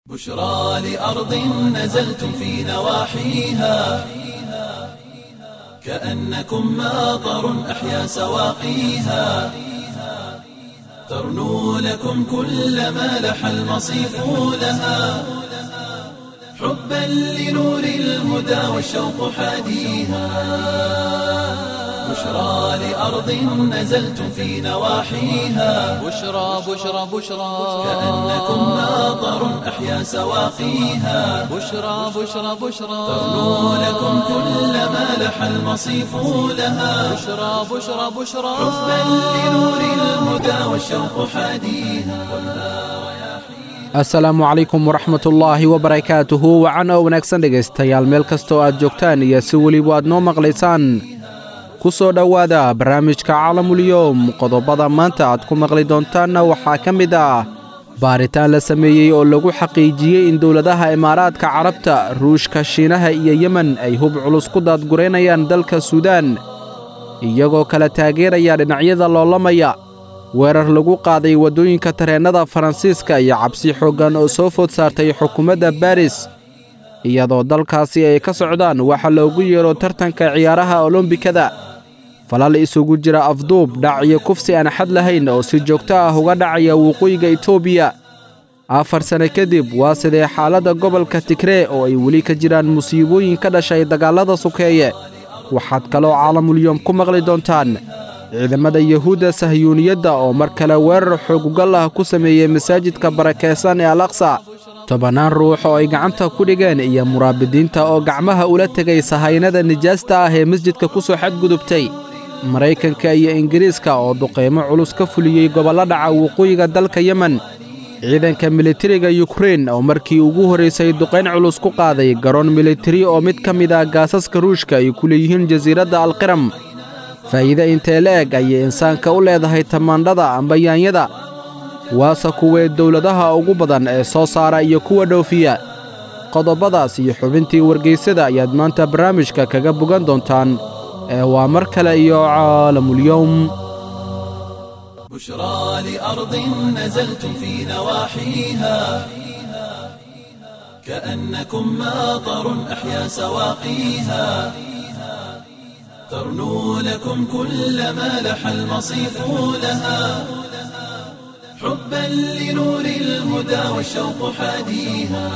بشرى لأرض نزلتم في نواحيها كأنكم ماطر أحيا سواقيها ترنو لكم كل ما لح المصيف لها حبا لنور الهدى والشوق حاديها بشرى لأرض نزلتم في نواحيها بشرى بشرى بشرى كأنكم ماطر أحيا سواقيها بشرى بشرى بشرى ترنو لكم كل ما لح المصيف لها بشرى بشرى بشرى حبا لنور الهدى والشوق حاديها asalaamu calaykum waraxmatullaahi wabarakaatuhu wacan oo wanaagsan dhegaystayaal meel kastoo aad joogtaan iyo si weliba aad noo maqlaysaan ku soo dhowaada barnaamijka caalamulyoom qodobada maanta aad ku maqli doontaanna waxaa ka mid ah baaritaan la sameeyey oo lagu xaqiijiyey in dowladaha imaaraadka carabta ruushka shiinaha iyo yemen ay hub culus ku daadguraynayaan dalka suudaan iyagoo kala taageeraya dhinacyada loolamaya weerar lagu qaaday waddooyinka tareennada faransiiska iyo cabsi xooggan oo soo food saartay xukuumadda baris iyadoo dalkaasi ay ka socdaan waxa loogu yeero tartanka ciyaaraha olombikada falal isugu jira afduub dhac iyo kufsi aan xad lahayn oo si joogto ah uga dhacaya waqooyiga etoobiya afar sane kadib waa sidee xaaladda gobolka tigree oo ay weli ka jiraan musiibooyin ka dhashay dagaallada sukeeye waxaad kaloo caalamulyoom ku maqli doontaan ciidamada yuhuudda sahyuuniyadda oo mar kale weerar xoogugal ah ku sameeyey masaajidka barakaysan ee al aqsa tobannaan ruux oo ay gacanta ku dhigeen iyo muraabidiinta oo gacmaha ula tegay sahaynada nijaasta ah ee masjidka ku soo xadgudubtay maraykanka iyo ingiriiska oo duqaymo culus ka fuliyey gobollo dhaca waqooyiga dalka yemen ciidanka militariga yukrein oo markii ugu horraysay duqayn culus ku qaaday garoon militari oo mid ka mid ah gaasaska ruushka ay ku leeyihiin jasiiradda alqiram faa'iide intee la eg ayay insaanka u leedahay tamaandhada amba yaanyada waase kuwee dowladaha ugu badan ee soo saara iyo kuwa dhoofiya qodobadaas iyo xubintii wargaysada ayaad maanta barnaamijka kaga bogan doontaan ee waa mar kale iyo caalamulyowm بشرى لأرض نزلتم في نواحيها كأنكم ماطر أحيا سواقيها ترنو لكم كل ما لح المصيف لها حبا لنور الهدى والشوق حاديها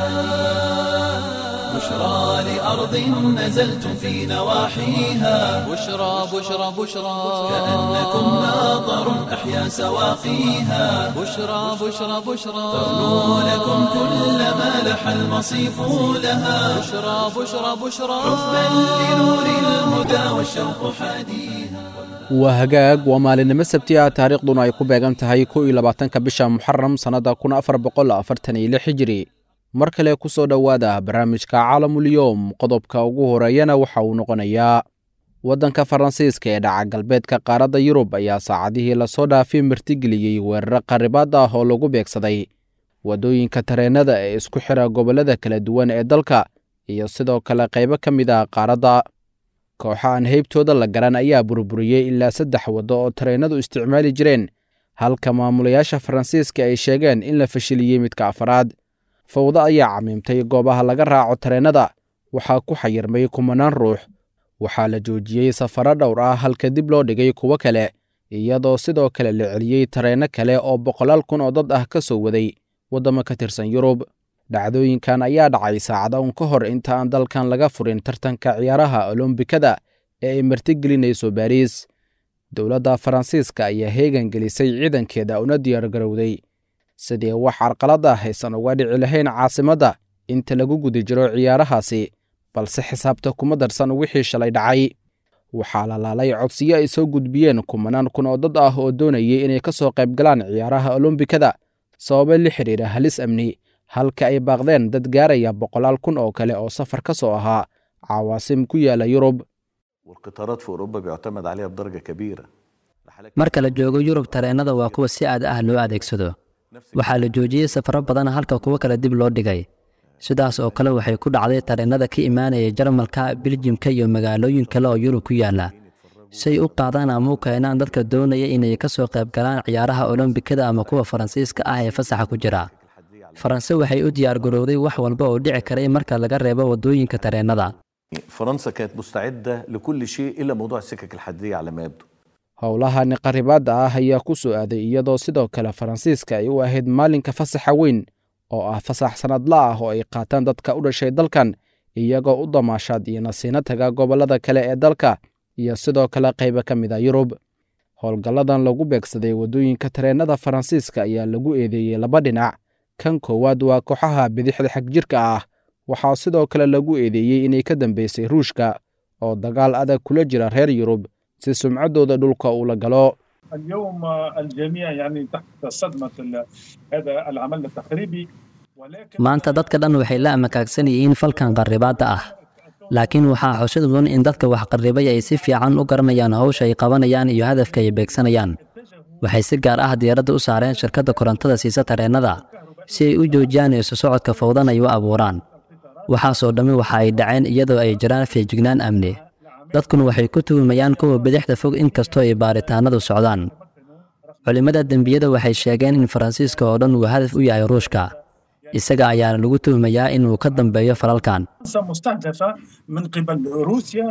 بشرى لأرض نزلتم في نواحيها بشرى بشرى بشرى كأنكم ماطر أحيا سواقيها بشرى بشرى بشرى ترنو لكم كل ما لح المصيف لها بشرى بشرى بشرى حبا لنور الهدى والشوق حاديها waa hagaag waa maalinimo sabti ah taariikhduna ay ku beegan tahay kow iyo labaatanka bisha muxaram sannadda kun afar boqol afartan iyo lix hijiri mar kale ku soo dhowaada barnaamijka caalamulyoom qodobka ugu horeeyana waxa uu noqonayaa waddanka faransiiska ee dhaca galbeedka qaaradda yurub ayaa saacadihii lasoo dhaafay martigeliyey weeraro qarribaad ah oo lagu beegsaday waddooyinka tareennada ee isku xira gobollada kala duwan ee dalka iyo sidoo kale qaybo ka mid ah qaaradda kooxa aan heybtooda la garan ayaa burburiyey ilaa saddex waddo oo tareennadu isticmaali jireen halka maamulayaasha faransiiska ay sheegeen in la fashiliyey midka afaraad fawdo ayaa camiimtay goobaha laga raaco tareennada waxaa ku xayirmay kumanaan ruux waxaa la joojiyey safaro dhowr ah halka dib loo dhigay kuwo kale iyadoo sidoo kale la celiyey tareenno kale oo boqolaal kun oo dad ah ka soo waday waddamo ka tirsan yurub dhacdooyinkan ayaa dhacay saacada un ka hor inta aan dalkan laga furin tartanka ciyaaraha olombikada ee ay martigelinayso baariis dowladda faransiiska ayaa heegan gelisay ciidankeeda una diyaargarowday sidii wax carqalad ah aysan uga dhici lahayn caasimadda inta lagu guda jiro ciyaarahaasi balse xisaabta kuma darsan wixii shalay dhacay waxaa la laalay codsiyo ay soo gudbiyeen kumanaan kun oo dad ah oo doonayay inay ka soo qayb galaan ciyaaraha olombikada sababo la xidhiira halis amni halka ay baaqdeen dad gaaraya boqolaal kun oo kale oo safar ka soo ahaa cawaasim ku yaala yurub والقطارات في اوروبا بيعتمد عليها بدرجه كبيره marka la joogo yurub tareennada waa kuwa si aad ah loo adeegsado waxaa la joojiyey safaro badan halka kuwo kale dib loo dhigay sidaas oo kale waxay ku dhacday tareennada ka imaanaya jarmalka biljimka iyo magaalooyin kale oo yurub ku yaala say u qaadaan ama u keenaan dadka doonaya inay ka soo qayb galaan ciyaaraha olombikada ama kuwa faransiiska ah ee fasaxa ku jira faranse waxay u diyaargarowday wax walba oo dhici karay marka laga reebo waddooyinka tareennada فرنسا كانت مستعدة لكل شيء إلا موضوع السكك الحديدية على ما يبدو howlahani qaribaadda ah ayaa ku soo aaday iyadoo sidoo kale faransiiska ay u ahayd maalinka fasaxa weyn oo ah fasax sannadla ah oo ay qaataan dadka u dhashay dalkan iyagoo u damaashaad iyo nasiino taga gobollada kale ee dalka iyo sidoo kale qayba ka mid a yurub howlgalladan lagu beegsaday waddooyinka tareennada faransiiska ayaa lagu eedeeyey laba dhinac kan koowaad waa kooxaha bidixda xagjirka ah waxaa sidoo kale lagu eedeeyey inay ka dambeysay ruushka oo dagaal adag kula jira reer yurub si sumcaddooda dhulka uu la galo اليوم الجميع يعني تحت صدمة ال- هذا العمل التخريبي ولكن maanta dadka dhan waxay la amakaagsan yihiin falkan qarribaadda ah laakiin waxaa xusid mudan in dadka wax qarribay ay si fiican u garanayaan hawsha ay qabanayaan iyo hadafka ay beegsanayaan waxay si gaar ah diyaaradda u saareen shirkadda korontada siisa tareennada si ay u joojiyaan isu socodka fowdan ay u abuuraan waxaasoo dhammi waxa ay dhaceen iyadoo ay jiraan feejignaan amni dadkuna waxay ku tuhumayaan kuwa bidixda fog inkastoo ay baaritaanadu socdaan culimmada dembiyada waxay sheegeen in faransiiska oo dhan uu hadaf u yahay ruushka isaga ayaana lagu tuhumayaa inuu ka dambeeyo falalkan فرنسا مستهدفة من قبل روسيا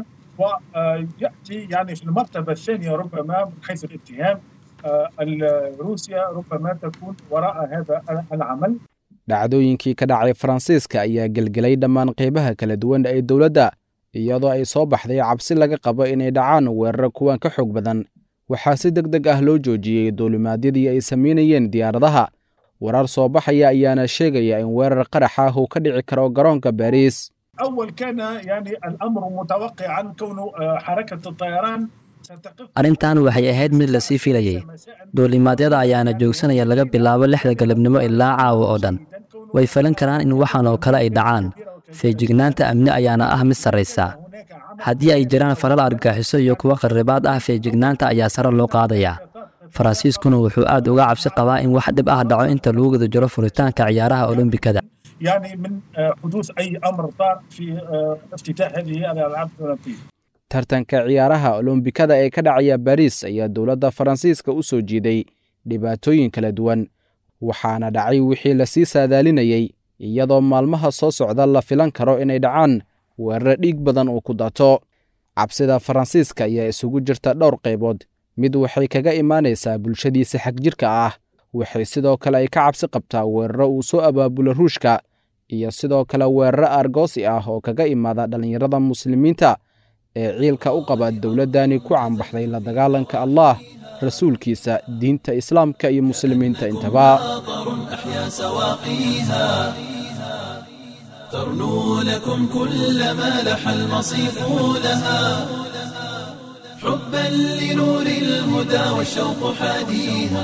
ويأتي يعني في المرتبة الثانية ربما من حيث الاتهام آه، ال- روسيا ربما تكون وراء هذا العمل dhacdooyinkii ka dhacay faransiiska ayaa gelgelay dhammaan qaybaha kala duwan ee dowladda iyadoo ay soo baxday cabsi laga qabo inay dhacaan weeraro kuwan ka xoog badan waxaa si deg deg ah loo joojiyey duulimaadyadii ay samaynayeen diyaaradaha warar soo baxaya ayaana sheegaya in weerar qarax ah uu ka dhici karo garoonka baariis أول كان يعني الأمر متوقعا كون آه، حركة الطيران ستقف arrintan waxay ahayd mid lasii filayey duulimaadyada ayaana joogsanaya laga bilaabo lixda galabnimo ilaa caawa oo dhan way falan karaan in waxaan oo kale ay dhacaan feejignaanta amni ayaana ah mid sarraysa haddii ay jiraan falal argaxiso iyo kuwo qarribaad ah feejignaanta ayaa sare loo qaadaya faransiiskuna wuxuu aad uga cabsi qabaa in wax dhib ah dhaco inta lagu guda jiro furitaanka ciyaaraha olombikada يعني من آه، حدوث أي أمر طار في آه، افتتاح هذه الألعاب الأولمبية tartanka ciyaaraha olombikada ee ka dhacaya baariis ayaa dowladda faransiiska u soo jiiday dhibaatooyin kala duwan waxaana dhacay wixii lasii saadaalinayey iyadoo maalmaha soo socda la filan karo inay dhacaan weeraro dhiig badan uu ku dato cabsida faransiiska ayaa isugu jirta dhowr qaybood mid waxay kaga imaanaysaa bulshadiisa xagjirka ah waxay sidoo kale ay ka cabsi qabtaa weeraro uu soo abaabulo ruushka iyo sidoo kale weeraro argoosi ah oo kaga imaada dhallinyarada muslimiinta ee ciilka u qaba dowladdani ku cambaxday la dagaalanka allah rasuulkiisa diinta islaamka iyo muslimiinta intaba أحيا سواقيها ترنو لكم كل ما لح المصيف لها حبا لنور الهدى والشوق حاديها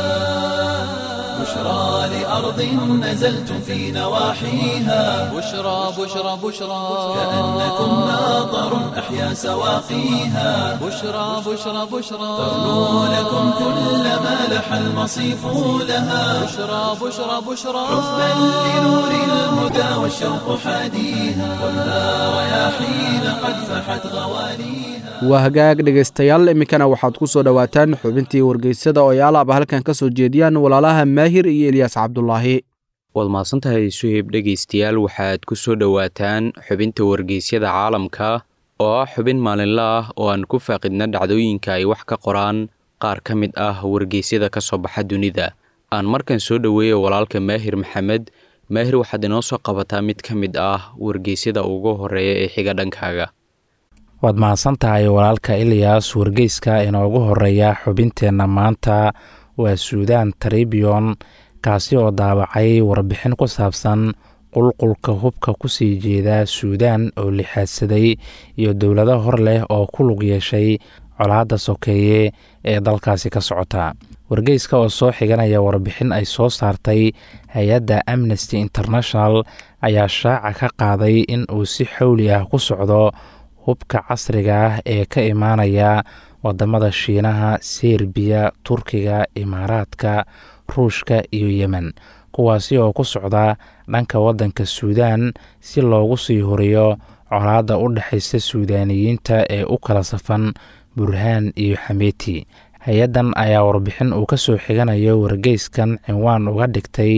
بشرى لأرض نزلتم في نواحيها بشرى بشرى بشرى كأنكم ماطر أحيا سواقيها بشرى بشرى بشرى ترنو لكم كل ما لح المصيف لها بشرى بشرى بشرى حبا لنور الهدى والشوق حاديها خذها رياحين قد فحت غوانيها waa hagaag dhegaystayaal iminkana waxaad ku soo dhowaataan xubintii wargeysada oo ay alaaba halkan ka soo jeediyaan walaalaha maahir iyo elyaas cabdulaahi waad mahadsantahay suhib dhegaystayaal waxaad ku soo dhowaataan xubinta wargeysyada caalamka oo ah xubin maalinle ah oo aan ku faaqidna dhacdooyinka ay wax ka qoraan qaar ka mid ah wargeysyada ka soo baxa dunida aan markan soo dhoweeya walaalka maahir maxamed maahir waxaad inoo soo qabataa mid ka mid ah wargeysyada ugu horeeya ee xiga dhankaaga waad mahadsan tahay walaalka ilyas wargeyska inoogu horeeya xubinteenna maanta waa suudaan tribion kaasi oo daabacay warbixin ku saabsan qulqulka hubka kusii jeeda suudaan oo lixaadsaday iyo dowlado hor leh oo ku lug yeeshay colaadda sokeeye ee dalkaasi ka socota wargeyska oo soo xiganaya warbixin ay soo saartay hay-adda amnesty international ayaa shaaca ka qaaday in uu si xowli ah ku socdo hubka casriga ah ee ka imaanaya wadamada shiinaha serbiya turkiga imaaraadka ruushka iyo yemen kuwaasi oo ku socda dhanka waddanka suudaan si loogu sii horiyo colaadda u dhexaysa suudaaniyiinta ee u kala safan burhaan iyo xameeti hay-addan ayaa warbixin uu ka soo xiganayo wargeyskan cinwaan uga dhigtay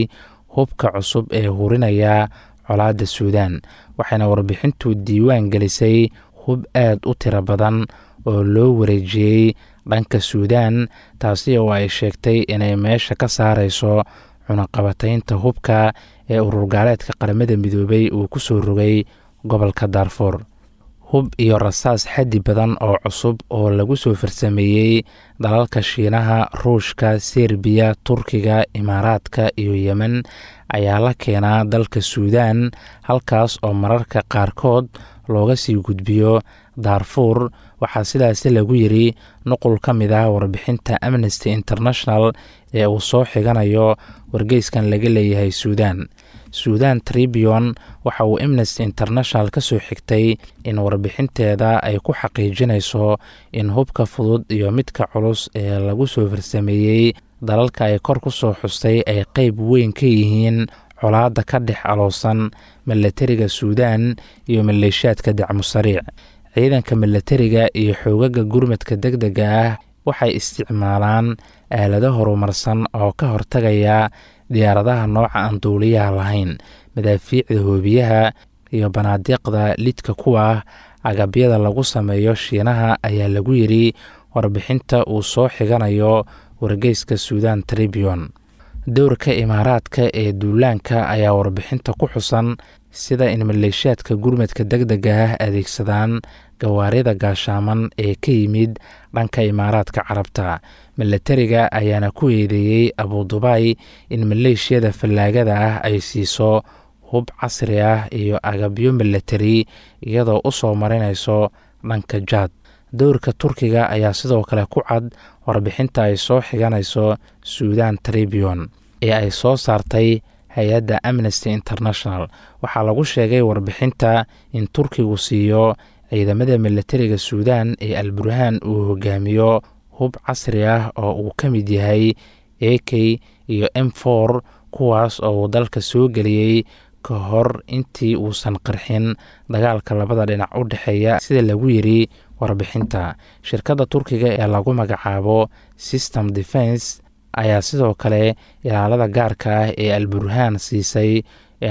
hubka cusub ee hurinaya colaadda suudaan waxayna warbixintu diiwaan gelisay hub aad u tiro badan oo loo wareejiyey dhanka suudaan taasi oo ay sheegtay inay meesha ka saarayso cunaqabataynta hubka ee ururgaaleedka qaramada midoobay uu ku soo rogay gobolka daarfuur hub iyo rasaas xaddi badan oo cusub oo lagu soo farsameeyey dalalka shiinaha ruushka serbiya turkiga imaaraadka iyo yemen ayaa la keenaa dalka suudaan halkaas oo mararka qaarkood looga sii gudbiyo daarfuur waxaa sidaasi lagu yiri nuqul ka mid ah warbixinta amnesty international ee uu soo xiganayo wargeyskan laga leeyahay suudaan suudan tribion waxa uu amnesty international ka soo xigtay in warbixinteeda ay ku xaqiijinayso in hubka fudud iyo midka culus ee lagu soo farsameeyey dalalka ay kor ku soo xustay ay qeyb weyn ka yihiin colaadda ka dhex aloosan milatariga suudaan iyo maleeshiyaadka dacmu sariic ciidanka milatariga iyo xoogaga gurmadka deg dega ah waxay isticmaalaan aalado horumarsan oo ka hortagaya diyaaradaha nooca aan duuliyaha lahayn madaafiicda hoobiyaha iyo banaadiiqda lidka kuwa ah agabyada lagu sameeyo shiinaha ayaa lagu yidhi warbixinta uu soo xiganayo wargeyska suudan tribion dowrka imaaraadka ee duulaanka ayaa warbixinta ku xusan sida in maleeshiyaadka gurmadka deg dega ah adeegsadaan gawaarida gaashaaman ee ka yimid dhanka imaaraadka carabta milatariga ayaana ku eedeeyey abudubaai in maleeshiyada fallaagada ah ay siiso hub casri ah iyo agabyo milatari iyadoo u soo marinayso dhanka jaad dowrka turkiga ayaa sidoo kale ku cad warbixinta ay soo xiganayso suudan tribion ee ay soo saartay hay-adda amnesty international waxaa lagu sheegay warbixinta in turkigu siiyo ciidamada milatariga suudan ee alburhaan uu hogaamiyo hub casri ah oo uu ka mid yahay a k iyo m for kuwaas oo uu dalka soo geliyey ka hor intii uusan qarxin dagaalka labada dhinac u dhexeeya sida lagu yiri warbixinta shirkadda turkiga ee lagu magacaabo system defense ayaa sidoo kale ilaalada gaarka ah ee alburhaan siisay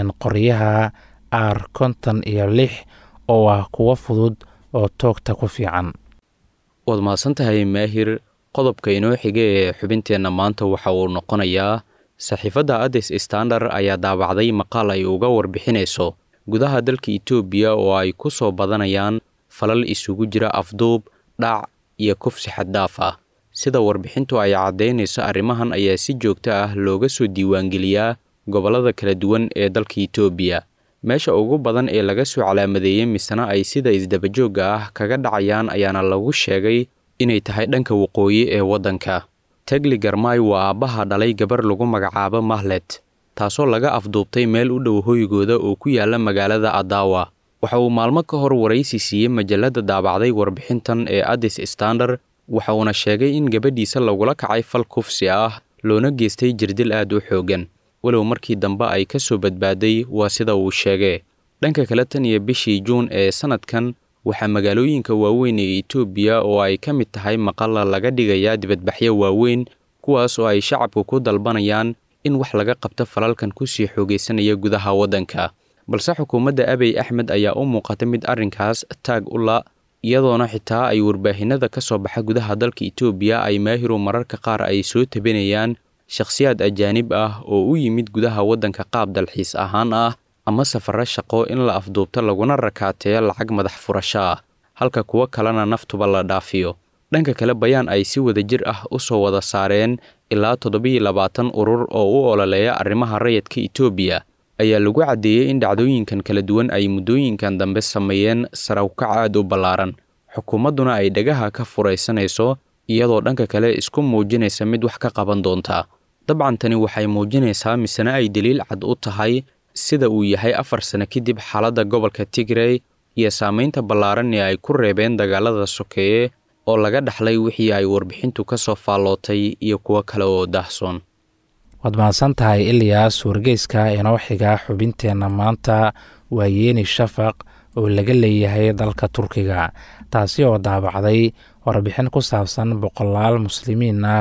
qoryaha r konton iyo lix oo ah kuwo fudud oo toogta ku fiican waad mahadsantahay maahir qodobka inoo xiga ee xubinteenna maanta waxa uu noqonayaa saxiifadda adis standard ayaa daabacday maqaal ay uga warbixinayso gudaha dalka etoobiya oo ay ku soo badanayaan falal isugu jira afduub dhac iyo kufsi xaddaaf ah sida warbixintu ay caddaynayso arrimahan ayaa si joogto ah looga soo diiwaangeliyaa gobollada kala duwan ee dalka etoobiya meesha ugu badan ee laga soo calaamadeeyey misena ay sida isdabajoogga ah kaga dhacayaan ayaana lagu sheegay inay tahay dhanka waqooyi ee waddanka tegli garmay waa aabbaha dhalay gabar lagu magacaabo mahlet taasoo laga afduubtay meel u dhow hoygooda oo ku yaala magaalada adawa waxa uu maalmo ka hor waraysi siiyey majalladda daabacday warbixintan ee adis standard waxa uuna sheegay in gabadhiisa lagula kacay fal kufsi ah loona geystay jirdil aad u xooggan walow markii dambe ay ka soo badbaaday waa sida uu sheegee dhanka kale tan iyo bishii juun ee sannadkan waxaa magaalooyinka waaweyn ee etoobiya oo ay ka mid tahay maqalla laga dhigayaa dibadbaxyo waaweyn kuwaas oo ay shacabku ku dalbanayaan in wax laga qabto falalkan kusii xoogaysanaya gudaha waddanka balse xukuumadda abiy axmed ayaa u muuqata mid arrinkaas taag u la iyadoona xitaa ay warbaahinada ka soo baxa gudaha dalka etoobiya ay maahiru mararka qaar ay soo tabinayaan shakhsiyaad ajaanib ah oo u yimid gudaha waddanka qaab dalxiis ahaan ah ama safarro shaqo in la afduubto laguna rakaateeyo lacag madax furasho ah halka kuwo kalena naftuba la dhaafiyo dhanka kale bayaan ay si wada jir ah u soo wada saareen ilaa toddobiyo labaatan urur oo u ololeeya arrimaha rayidka etoobiya ayaa lagu caddeeyey in dhacdooyinkan kala duwan ay muddooyinkan dambe sameeyeen sarawkac aad u ballaaran xukuumadduna ay dhagaha ka furaysanayso iyadoo dhanka kale isku muujinaysa mid wax ka qaban doonta dabcan tani waxay muujinaysaa misena ay daliil cad u tahay sida uu yahay afar sano kadib xaaladda gobolka tigrey iyo saamaynta ballaaran ee ay ku reebeen dagaalada sokeeye oo laga dhaxlay wixii ay warbixintu ka soo faallootay iyo kuwo kale oo daahsoon waad mahadsan tahay ilyaas wargeyska inoo xiga xubinteenna maanta waa yeeni shafaq oo laga leeyahay dalka turkiga taasi oo daabacday warbixin ku saabsan boqolaal muslimiin ah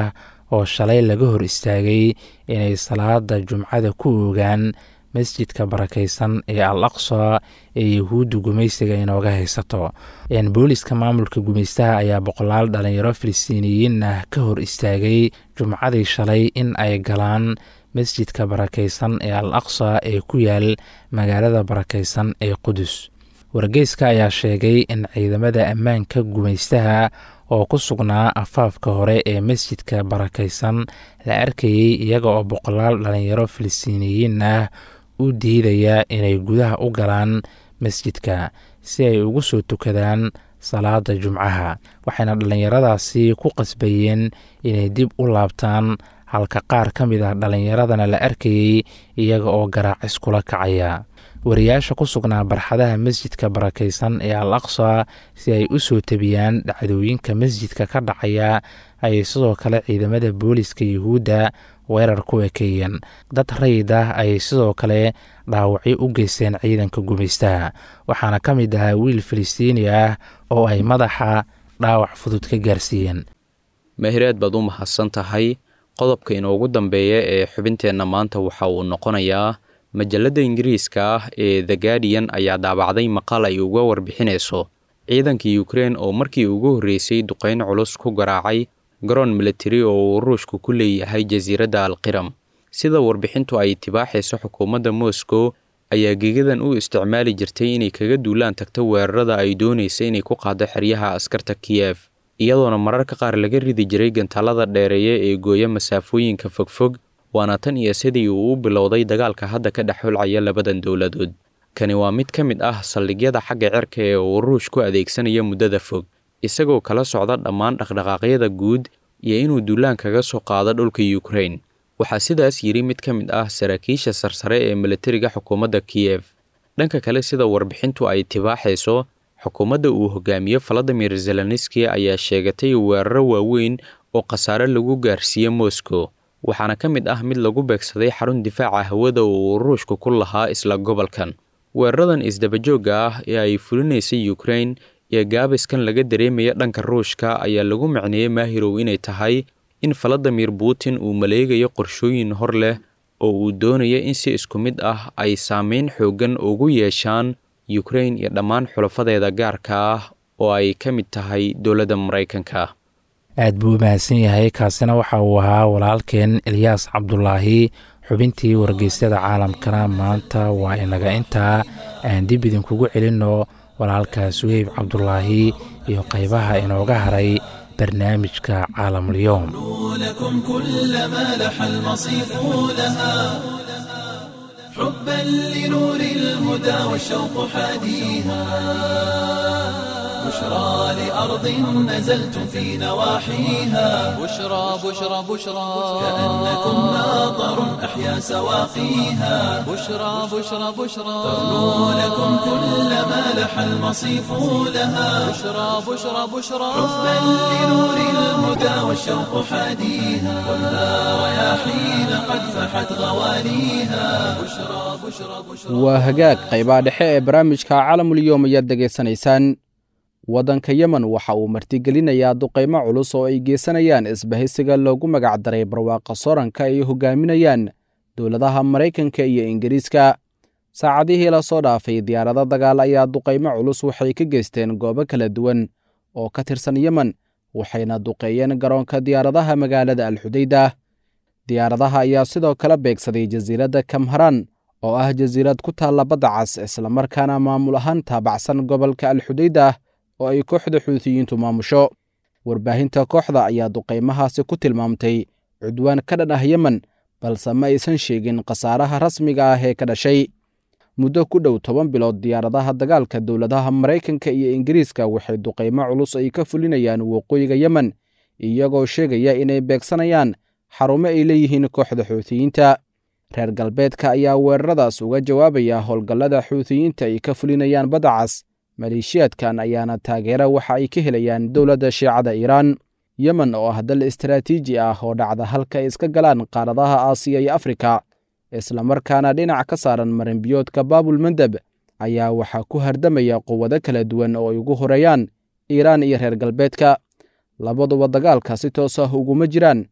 oo shalay laga hor istaagay inay salaada jumcada ku oogaan masjidka barakaysan ee al aqsa ee yahuudda gumaysiga inooga haysato booliska maamulka gumaystaha ayaa boqolaal dhalinyaro filistiiniyiin ah ka hor istaagay jumcadii shalay in ay galaan masjidka barakaysan ee al aqsa ee ku yaal magaalada barakaysan ee qudus wargeyska ayaa sheegay in ciidamada ammaanka gumaystaha oo ku sugnaa afaafka hore ee masjidka barakaysan la arkayey iyaga oo boqolaal dhalinyaro filistiiniyiin ah u diidaya inay gudaha u galaan masjidka si ay ugu soo tukadaan salaada jumcaha waxayna dhallinyaradaasi ku qasbayeen inay dib u laabtaan halka qaar ka mid ah dhallinyaradana la arkayey iyaga oo garaacis kula kacaya wariyaasha ku sugnaa barxadaha masjidka barakaysan ee al aqsa si ay u soo tebiyaan dhacdooyinka masjidka ka dhacaya ayay sidoo kale ciidamada booliska yuhuudda weerar ku ekeeyeen dad rayid ah ayay sidoo kale dhaawacyo u geysteen ciidanka gumaystaha waxaana ka mid ahaa wiil filistiini ah oo ay madaxa dhaawac fudud ka gaarsiiyeen mahiraad baad u mahadsan tahay qodobka inoogu dambeeya ee xubinteenna maanta waxa uu noqonayaa majalladda ingiriiska ah ee the guardian ayaa daabacday maqaal ay uga warbixinayso ciidanka ukrein oo markii ugu horreysay duqayn culus ku garaacay garoon militari oo uu ruushku ku leeyahay jasiiradda alqiram sida warbixintu ay tibaaxayso xukuumadda moscow ayaa gegadan u isticmaali jirtay inay kaga duulaan tagto weerarada ay doonaysa inay ku qaado xeryaha askarta kiyef iyadoona mararka qaar laga ridi jiray gantaalada dheereeya ee gooya masaafooyinka fogfog waana tan iyo sidii uu u bilowday dagaalka hadda ka dhex xulcaya labadan dowladood kani waa mid ka mid ah saldhigyada xagga cirka ee uu ruush ku adeegsanaya muddada fog isagoo kala socda dhammaan dhaqdhaqaaqyada guud iyo inuu duulaan kaga soo qaado dhulka ukrain waxaa sidaas yidhi mid ka mid ah saraakiisha sarsare ee militariga xukuumadda kiyef dhanka kale sida warbixintu ay tibaaxayso xukuumadda uu hogaamiyo valadimir zelenski ayaa sheegatay weeraro waaweyn oo khasaare lagu gaarsiiye moscow waxaana ka mid ah mid lagu beegsaday xarun difaaca hawada oo uu ruushku ku lahaa isla gobolkan weeraradan isdabajoogga ah ee ay fulinaysay ukrain iyo gaabiskan laga dareemaya dhanka ruushka ayaa lagu macneeyey maahirow inay tahay in valadimir putin uu maleegayo qorshooyin hor leh oo uu doonaya in si isku mid ah ay saameyn xooggan ugu yeeshaan ukrain iyo dhammaan xulafadeeda gaarka ah oo ay ka mid tahay dowladda maraykanka aad buu u mahadsan yahay kaasina waxa uu ahaa walaalkeen elyaas cabdulaahi xubintii wargeysyada caalamkana maanta waa inaga intaa aan dib idinkugu celinno walaalka suheyb cabdulaahi iyo qaybaha inooga haray barnaamijka caalamulyoom لكم كل ما لح المصيف لها حبا لنور الهدى والشوق حاديها بشرى لأرض نزلتم في نواحيها بشرى بشرى بشرى كأنكم ماطر أحيا سواقيها بشرى بشرى بشرى تغنو لكم كل ما لح المصيف لها بشرى بشرى بشرى حبا لنور الهدى والشوق حاديها كلها رياحين قد فحت غواليها بشرى بشرى بشرى waa hagaag qaybaha dhexe ee barnaamijka caalamulyoom ayaad degaysanaysaan waddanka yemen waxa uu martigelinayaa duqaymo culus oo ay geysanayaan isbahaysiga loogu magac daray barwaaqa soranka ay hogaaminayaan dowladaha maraykanka iyo ingiriiska saacadihii la soo dhaafay diyaarado dagaal ayaa duqaymo culus waxay ka geysteen goobo kala duwan oo ka tirsan yemen waxayna duqeeyeen garoonka diyaaradaha magaalada alxudayda diyaaradaha ayaa sidoo kale beegsaday jasiiradda kamharan oo ah jasiirad ku taalla badda cas islamarkaana maamul ahaan taabacsan gobolka alxudayda oo ay kooxda xuutiyiintu maamusho warbaahinta kooxda ayaa duqaymahaasi ku tilmaamtay cudwaan ka dhan ah yemen balse ma aysan sheegin khasaaraha rasmiga ah ee ka dhashay muddo ku dhow toban bilood diyaaradaha dagaalka dowladaha maraykanka iyo ingiriiska waxay duqaymo culus ay ka fulinayaan waqooyiga yemen iyagoo sheegaya inay beegsanayaan xarumo ay leeyihiin kooxda xuutiyiinta reer galbeedka ayaa weeraradaas uga jawaabaya howlgallada xuutiyiinta ay ka fulinayaan badda cas maleeshiyaadkan ayaana taageera waxa ay ka helayaan dowladda shiicada iiraan yemen oo ah dal istaraatiiji ah oo dhacda halka ay iska galaan qaaradaha aasiya iyo afrika islamarkaana dhinac ka saaran marinbiyoodka baabul mandeb ayaa waxaa ku hardamaya quwado kala duwan oo ay ugu horeeyaan iiraan iyo reer galbeedka labaduba dagaalka si toos ah uguma jiraan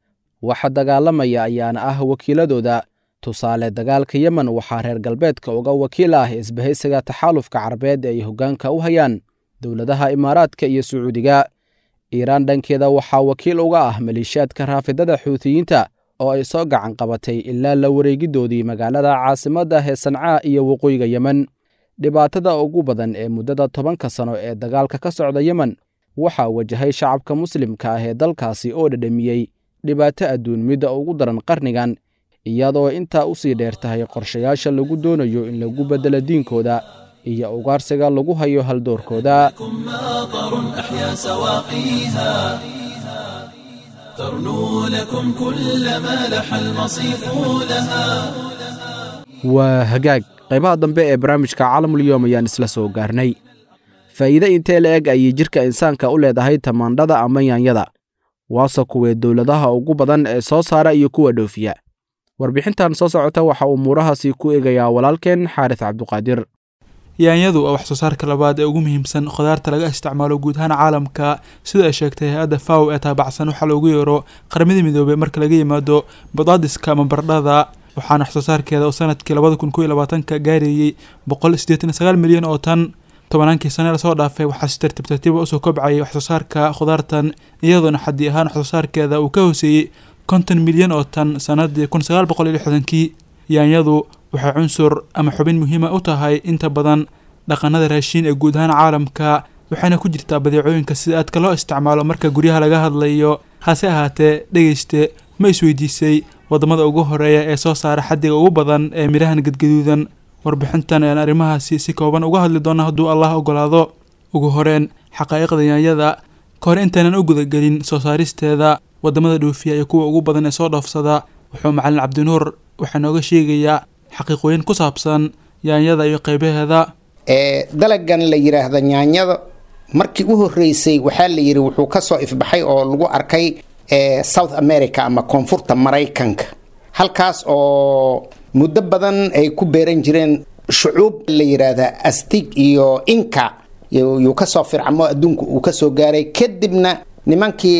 waxa dagaalamaya ayaana ah wakiiladooda tusaale dagaalka yemen waxaa reer galbeedka uga wakiil ah isbahaysiga taxaalufka carabeed ee ay hoggaanka u hayaan dowladaha imaaraadka iyo sacuudiga iiraan dhankeeda waxaa wakiil uga ah maleeshiyaadka raafidada xuutiyiinta oo ay soo gacan qabatay ilaa la wareegidoodii magaalada caasimadda ee sancaa iyo waqooyiga yemen dhibaatada ugu badan ee muddada tobanka sano ee dagaalka ka socda yemen waxaa wajahay shacabka muslimka ah ee dalkaasi oo dhadhamiyey dhibaato adduun midda ugu daran qarnigan iyadoo intaa u sii dheer tahay qorshayaasha lagu doonayo in lagu beddelo diinkooda iyo ugaarsiga lagu hayo haldoorkooda ماطر أحيا سواقيها ترنو لكم كل ما لح المصيف لها waa hagaag qaybaha dambe ee barnaamijka caalamulyoom ayaan isla soo gaarnay faa'iide intee la eg ayay jidhka insaanka u leedahay tamaandhada ama yaanyada waase kuwee dowladaha ugu badan ee soo saara iyo kuwa dhoofiya warbixintan soo socota waxa uu muurahaasi ku eegayaa walaalkeen xaaris cabduqaadir yaanyadu waa wax soo saarka labaad ee ugu muhiimsan khudaarta laga isticmaalo guud ahaan caalamka sida ay sheegtay hay-adda faw ee taabacsan waxaa loogu yeero qaramada midoobey marka laga yimaado badaadiska ama bardhada waxaana wax soo saarkeeda oo sanadkii labada kun kow iyo labaatanka gaarayey boqol siddeetan iyo sagaal milyan oo tan tobannaankii sane lasoo dhaafay waxaa si tartiib tartiiba usoo kobcayay wax soo saarka khudaartan iyadoona xaddi ahaan wax soo saarkeeda uu ka hooseeyey konton milyan oo tan sanadii kun sagaal boqol iyo lixdankii yaanyadu waxay cunsur ama xubin muhiima u tahay inta badan dhaqanada raashiin ee guud ahaan caalamka waxayna ku jirtaa badeecooyinka sida aadka loo isticmaalo marka guryaha laga hadlayo hase ahaatee dhegeyste ma isweydiisay wadamada ugu horeeya ee soo saara xaddiga ugu badan ee midhahan gadgaduudan warbixintan ayaan arrimahaasi si kooban uga hadli doona hadduu allah ogolaado ugu horeen xaqaa'iqda yaanyada ka hor intaanan u gudagelin soo saaristeeda wadamada dhoofiya iyo kuwa ugu badan ee soo dhoofsada wuxuu macalin cabdinuur waxaa nooga sheegayaa xaqiiqooyin ku saabsan yaanyada iyo qeybaheeda ee dalagan la yidhaahda yaanyada markii u horeysay waxaa la yidhi wuxuu kasoo ifbaxay oo lagu arkay ee south america ama koonfurta maraykanka halkaas oo muddo badan ay ku beeran jireen shucuub la yidhaahda astig iyo inka yuu kasoo fircamo adduunka uu kasoo gaaray kadibna nimankii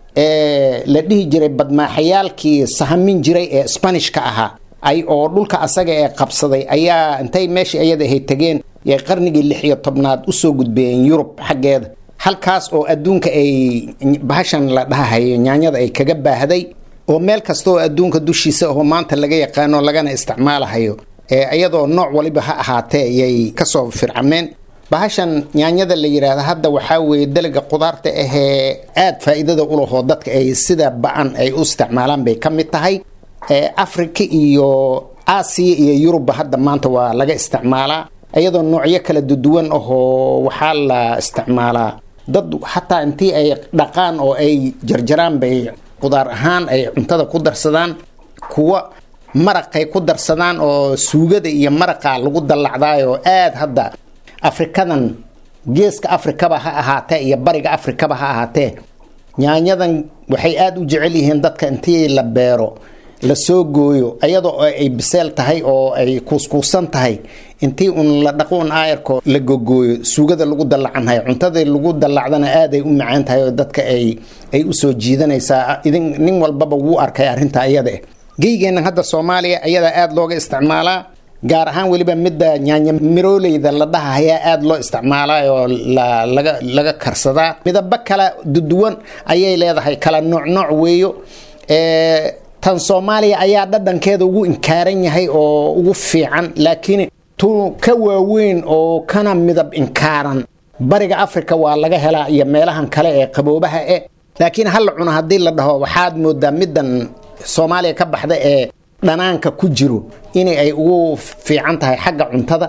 la dhihi jiray badmaaxayaalkii sahamin jiray ee sbanishka ahaa ay oo dhulka asaga ee qabsaday ayaa intay meeshii ayada ahay tegeen yay qarnigii lix iyo tobnaad usoo gudbeeyeen yurub xaggeeda halkaas oo adduunka ay bahashan la dhahahayo nyaanyada ay kaga baahday oo meel kasta oo adduunka dushiisa oo maanta laga yaqaano lagana isticmaalahayo ee iyadoo nooc waliba ha ahaatee yay kasoo fircameen bahashan nyaanyada la yidhaahda hadda waxaa weeye dalaga qudaarta ahee aada faa-iidada ulahoo dadka ay sida ba-an ay u isticmaalaan bay ka mid tahay africa iyo aasiya iyo yurubba hadda maanta waa laga isticmaalaa iyadoo noocyo kala duduwan ahoo waxaa la isticmaalaa dad xataa intii ay dhaqaan oo ay jarjaraan bay qudaar ahaan ay cuntada ku darsadaan kuwa maraqay ku darsadaan oo suugada iyo maraqa lagu dallacdaayoo aada hadda afrikadan geeska afrikaba ha ahaatee iyo bariga afrikaba ha ahaatee nyaanyadan waxay aada u jecel yihiin dadka intii la beero la soo gooyo iyadoo ay biseel tahay oo ay kuuskuusan tahay intii un la dhaqo un aayarko la gogooyo suugada lagu dallacanhayo cuntadii lagu dallacdana aaday u macaan tahay oo dadka ay ay usoo jiidanaysaa idin nin walbaba wuu arkay arrinta iyada geygeennan hadda soomaaliya ayadaa aada looga isticmaalaa gaar ahaan weliba midda nyaanya mirooleyda la dhahahayaa aada loo isticmaalaa oo laga laga karsadaa midabo kala duduwan ayay leedahay kala nooc nooc weeyo tan soomaaliya ayaa dhadhankeeda ugu inkaaran yahay oo ugu fiican laakiin tu ka waaweyn oo kana midab inkaaran bariga africa waa laga helaa iyo meelahan kale ee qaboobaha e laakiin hala cuno haddii la dhaho waxaad moodaa middan soomaaliya ka baxda ee dhanaanka ku jiro in ay ugu fiican tahay xagga cuntada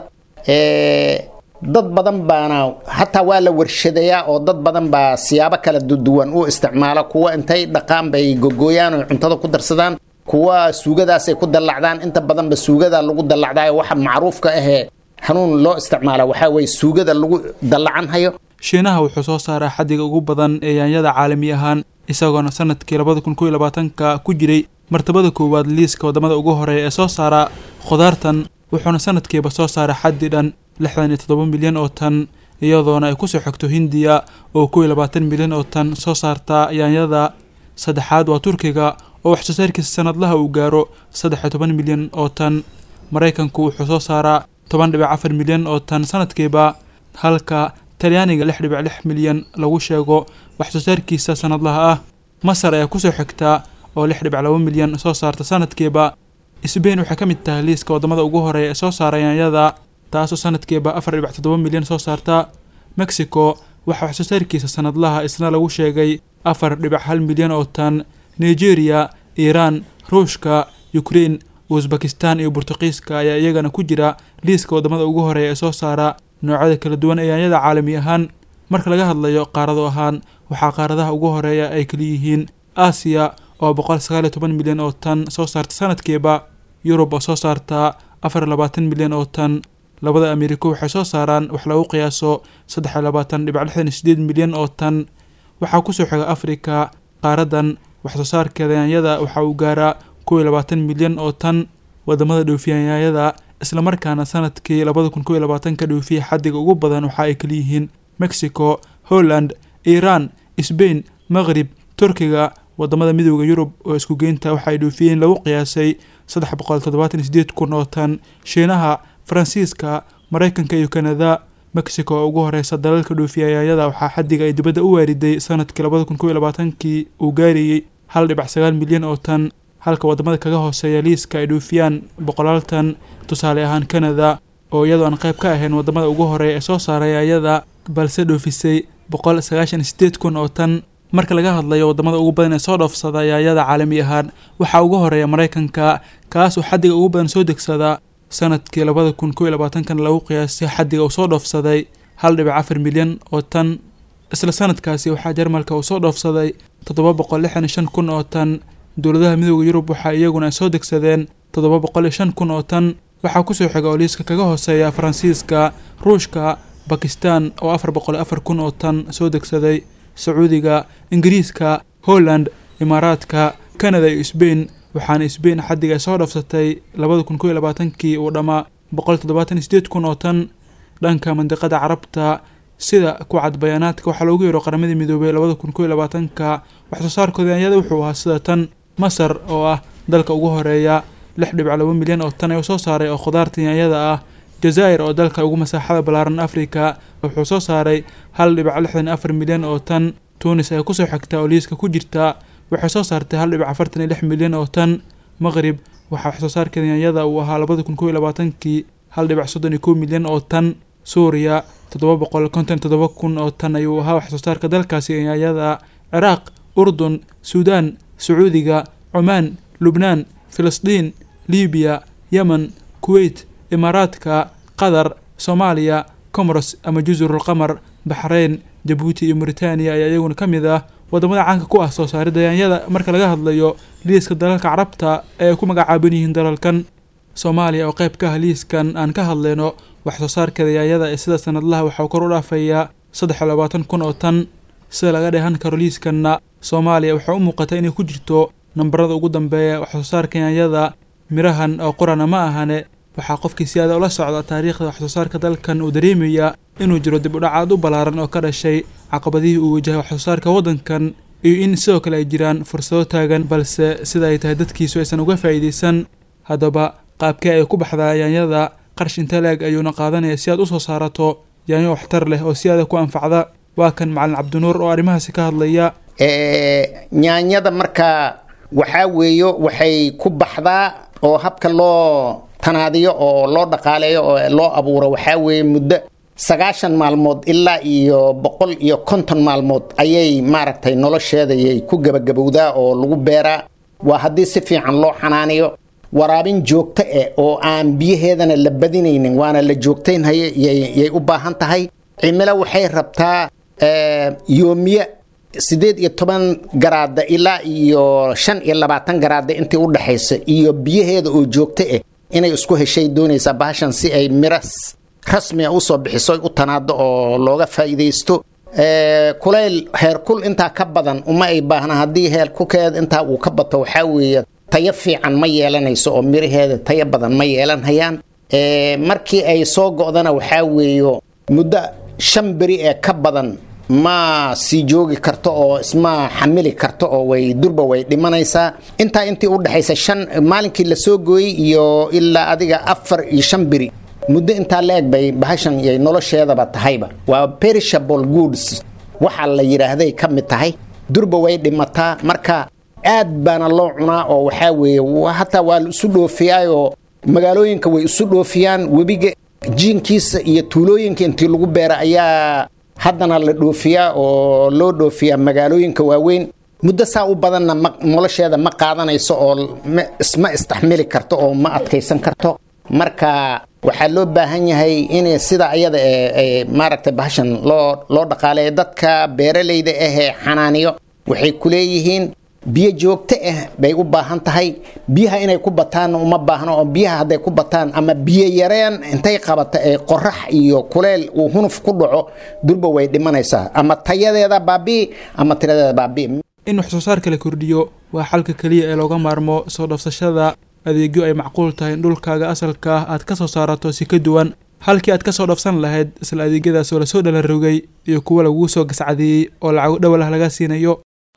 dad badan baana hataa waa la warshadeeyaa oo dad badan baa siyaabo kala duduwan u isticmaala kuwa intay dhaqaan bay gogooyaan oo cuntada ku darsadaan kuwa suugadaasay ku dallacdaan inta badanba suugada lagu dallacdaayo waxa macruufka ahee hanuun loo isticmaala waxaa weye suugada lagu dallacanhayo shiinaha wuxuu soo saaraa xaddiga ugu badan ee yaanyada caalami ahaan isagoona sanadkii labada kun kow iyo labaatanka ku jiray martabada koowaad liiska wadamada ugu horeeya ee soo saara khudaartan wuxuuna sanadkiiba soo saara xaddi dhan lixdan iyo toddoba milyan oo tan iyadoona ay kusoo xigto hindiya oo kow iyo labaatan milyan oo tan soo saarta yaanyada saddexaad waa turkiga oo wax soo saarkiisa sanadlaha uu gaaro saddex iyo toban milyan oo tan maraykanku wuxuu soo saaraa toban dhibic afar milyan oo tan sanadkiiba halka talyaaniga lix dhibic lix milyan lagu sheego wax soo saarkiisa sanadlaha ah masar ayaa kusoo xigtaa oo lix dhibic laba milyan soo saarta sanadkiiba sbain waxay ka mid tahay liiska waddamada ugu horeeya ee soo saara yaanyada taasoo sanadkiiba afar dhibic toddoba milyan soo saarta mexico waxaa wax soo saarkiisa sanadlaha isna lagu sheegay afar dhibic hal milyan oo tan nigeria iiraan ruushka ukrein usbakistan iyo burtuqiiska ayaa iyagana ku jira liiska waddamada ugu horeeya ee soo saara noocyada kala duwan ee yaanyada caalami ahaan marka laga hadlayo qaarado ahaan waxaa qaaradaha ugu horeeya ay kaliyihiin aasiya oo boqol sagaal iyo toban milyan oo tan soo saarta sanadkiiba yurub oo soo saarta afar iyo labaatan milyan oo tan labada ameriko waxay soo saaraan wax lagu qiyaaso saddex iyo labaatan dhibic lixdan iyo sideed milyan oo tan waxaa kusoo xiga afrika qaaradan wax soo saarkeeda yaanyada waxa uu gaaraa kow iyo labaatan milyan oo tan wadamada dhoofiya yaanyada islamarkaana sanadkii labada kun kow iyo labaatanka dhoofiya xaddiga ugu badan waxa ay kaliyihiin mexico holland iiraan sbain maqrib turkiga wadamada midooda yurub oo isku geynta waxa ay dhoofiyeen lagu qiyaasay saddex boqol toddobaatan iyo sideed kun oo tan shiinaha faransiiska maraykanka iyo kanada mexico oo ugu horeysa dalalka dhoofiya yaanyada waxaa xaddiga ay dibadda u waariday sanadkii labada kun kow iyo labaatankii uu gaarayey hal dhibac sagaal milyan oo tan halka wadamada kaga hooseeya liiska ay dhoofiyaan boqolaal tan tusaale ahaan canada oo iyadoo aan qayb ka ahayn wadamada ugu horeeya ee soo saaray yaanyada balse dhoofisay boqol sagaashan iyo sideed kun oo tan marka laga hadlayo wadamada ugu badan ee soo dhoofsada yaanyada caalami ahaan waxaa ugu horeeya maraykanka kaas oo xaddiga ugu badan soo degsada sanadkii labada kun kow iyo labaatankan lagu qiyaasay xaddiga uu soo dhoofsaday hal dhibic afar milyan oo tan isla sanadkaasi waxaa jarmalka uu soo dhoofsaday toddoba boqol lixdan iyo shan kun oo tan dowladaha midooda yurub waxaa iyaguna ay soo degsadeen toddoba boqol iyo shan kun oo tan waxaa kusoo xiga oo liiska kaga hooseeya faransiiska ruushka bakistan oo afar boqol iyo afar kun oo tan soo degsaday sacuudiga ingiriiska holland imaaraadka canada iyo sbain waxaana sbain xaddiga ay soo dhoofsatay labada kun kow iyo labaatankii uu dhammaa boqol toddobaatan iyo sideed kun oo tan dhanka mandiqada carabta sida ku cad bayaanaadka waxaa loogu yeero qaramadii midoobay labada kun kow iyo labaatanka wax soo saarkooda yaanyada wuxuu ahaa sida tan masar oo ah dalka ugu horeeya lix dhibic laba milyan oo tan ayuu soo saaray oo khudaarta yaanyada ah jazaa'ir oo dalka ugu masaaxada ballaaran afrika wuxuu soo saaray hal dhibic lixdan iyo afar milyan oo tan tunis ay kusoo xigtaa oo liiska ku jirta waxay soo saartay hal dhibic afartan iyo lix milyan oo tan maqrib waxaa wax soo saarkeeda yaanyada uu ahaa labada kun kow iyo labaatankii hal dhibic soddon iyo kow milyan oo tan suuriya toddoba boqol konton toddoba kun oo tan ayuu ahaa wax soo saarka dalkaasi yaanyada ciraaq urdun suudaan sacuudiga cumaan lubnaan filistiin libiya yemen kuweyt imaaraadka qatar soomaaliya comoros ama jazurulqamar baxreyn jabuuti iyo mauritaniya ayaa iyaguna ka mid ah wadamada caanka ku ah soo saaridda yaanyada marka laga hadlayo liiska dalalka carabta ee ay ku magacaaban yihiin dalalkan soomaaliya oo qayb ka ah liiskan aan ka hadlayno wax soo saarkeeda yaanyada ee sida sanadlaha waxaa kor u dhaafayaa saddex iyo labaatan kun oo tan sida laga dheehan karo liiskanna soomaaliya waxaa u muuqata inay ku jirto nambarada ugu dambeeya wax soo saarka yaanyada mirahan oo qurana ma ahane waxaa qofkii si aada ula socda taariikhda wax soo saarka dalkan uu dareemaya inuu jiro dib u dhacaad u ballaaran oo ka dhashay caqabadihii uu wajahay wax soo saarka waddankan iyo in sidoo kale ay jiraan fursado taagan balse sida ay tahay dadkiisu aysan uga faa'iidaysan haddaba qaabkee ay ku baxdaa yaanyada qarsh inta la-eg ayuuna qaadanaya si aad u soo saarato yaanyo waxtar leh oo si aada ku anfacda waa kan macalin cabdinuur oo arrimahaasi ka hadlaya nyaanyada markaa waxaa weeyo waxay ku baxdaa oo habka loo tanaadiyo oo loo dhaqaaleeyo oo loo abuuro waxaa weeye muddo sagaashan maalmood ilaa iyo boqol iyo konton maalmood ayay maaragtay nolosheedayay ku gebagabowdaa oo lagu beeraa waa haddii si fiican loo xanaaniyo waraabin joogto eh oo aan biyaheedana la badinaynin waana la joogtaynhaye yay u baahan tahay cimilo waxay rabtaa yoomiye sideed iyo toban garaada ilaa iyo shan iyo labaatan garaada intii u dhexaysa iyo biyaheeda oo joogto ah inay isku heshay doonaysaa bahashan si ay miro rasmiga usoo bixiso u tanaado oo looga faa'iidaysto kulayl heerkul intaa ka badan uma ay baahna haddii heerkulkeeda intaa uu ka bato waxaa weeye tayo fiican ma yeelanayso oo miraheeda tayo badan ma yeelanhayaan markii ay soo go'dana waxaa weeyo muddo shan beri ee ka badan ma sii joogi karto oo isma xamili karto oo way durba way dhimanaysaa intaa intii u dhexaysa shan maalinkii la soo gooyey iyo ilaa adiga afar iyo shan biri muddo intaa la eg bay bahashan iyo nolosheedaba tahayba waa perishable goods waxaa la yidhaahday ka mid tahay durba way dhimataa marka aad baana loo cunaa oo waxaa weeye hataa waa la isu dhoofiyaayoo magaalooyinka way isu dhoofiyaan webiga jiinkiisa iyo tuulooyinka intii lagu beera ayaa haddana la dhoofiyaa oo loo dhoofiyaa magaalooyinka waaweyn muddo saa u badanna nolosheeda ma qaadanayso oo isma istaxmili karto oo ma adkaysan karto marka waxaa loo baahan yahay in sida ayada ee maaragtay bahashan loo loo dhaqaaleeyo dadka beeralayda ahee xanaaniyo waxay ku leeyihiin biyo joogto ah bay u baahan tahay biyaha inay ku bataanna uma baahno oo biyaha hadday ku bataan ama biyo yareen intay qabata ee qorax iyo kuleel uu hunuf ku dhaco durba way dhimanaysaa ama tayadeeda baabii ama tiradeeda baabii in wax soo saarka la kordhiyo waa xalka keliya ee looga maarmo soo dhafsashada adeegyo ay macquul tahay in dhulkaaga asalka ah aad ka soo saarato si ka duwan halkii aad ka soo dhafsan lahayd isla adeegyadaas oo lasoo dhalarogay iyo kuwa laguu soo gascadeeyey oo lacago dhowalah laga siinayo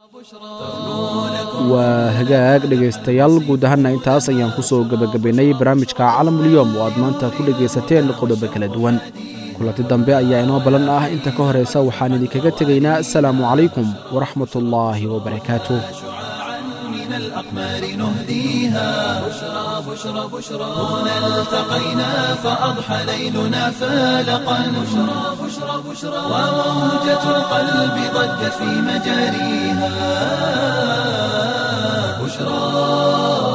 waa hagaag dhegaystayaal guud ahaanna intaas ayaan ku soo gebagabaynay barnaamijka calamulyoom oo aad maanta ku dhegaysateen qodobo kala duwan kulanti dambe ayaa inoo ballan ah inta ka horaysa waxaan idinkaga tegaynaa asalaamu calaykum waraxmatullaahi wabarakaatuh الأقمار نهديها بشرى بشرى بشرى هنا التقينا فأضحى ليلنا فالقا بشرى بشرى بشرى وموجة القلب ضجت في مجاريها بشرى